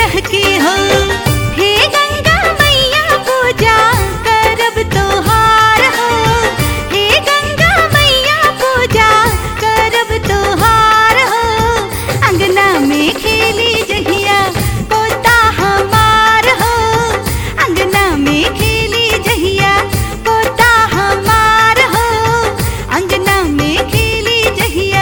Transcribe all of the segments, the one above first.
टहकी हो हे गंगा मैया पूजा करब तोहार हो हे गंगा मैया पूजा करब तोहार हो अंगना में खेली जहिया पोता हमार हो अंगना में खेली जहिया पोता हमार हो अंगना में खेली जहिया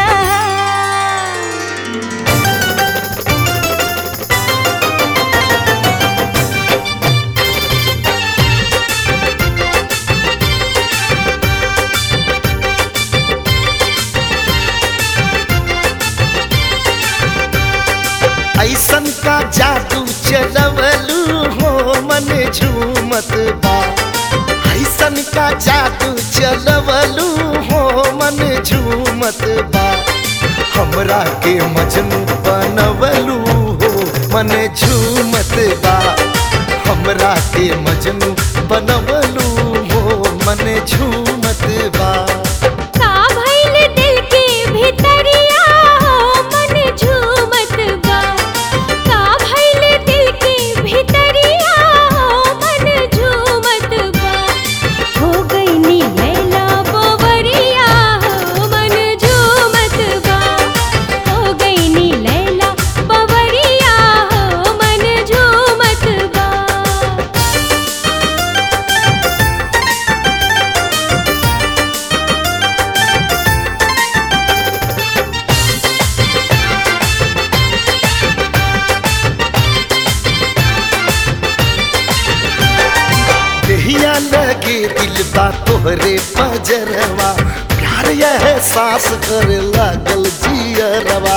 ऐसन का जादू चलवलू हो मन झूमत बा ऐसन का जादू चलवलू हो मन झूमत बा हमरा के मजनू बनवलू हो मन झूमत बा हमरा के मजनू बनवलू हो मन झूमत बा का भइल दिल के भितरिया हो मन झूमत बा का भइल दिल के भितरिया हो मन झूमत बा हो गईनी लैला बोवरिया हो मन झूमत बा हो गईनी लैला बोवरिया हो मन झूमत बा देहिया लगे दिल बा तोहरे पजरवा प्यार यह सांस करे लागल जियरवा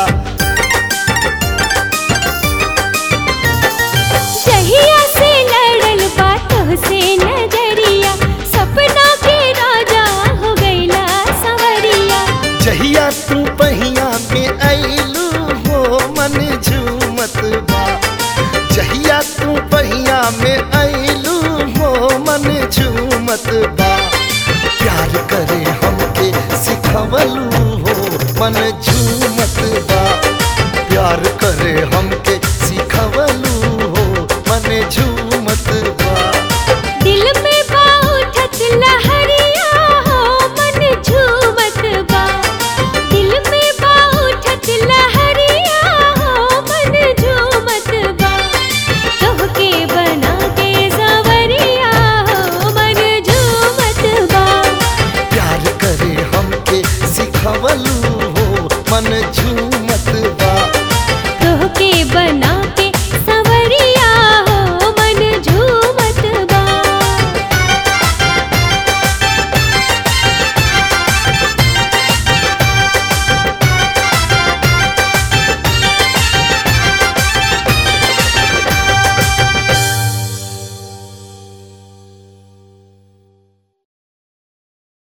जहिया से लड़ल बातों से नजरिया सपना के राजा हो गईला सवरिया जहिया तू पहिया में ऐलू हो मन झूमत बा जहिया तू पहिया में ऐलू हो मन झूमत बा प्यार करे हमके सिखवलू हो मन झूमत बा प्यार करे हमके सिखवलू हो मन झूमत बा दिल में बाउठत लहरिया हो मन झूमत बा दिल में बाउठत लहरिया हो मन झूमत बा तोहके बना के सवरिया हो मन झूमत बा प्यार करे हमके सिखवलू हो मन झूमत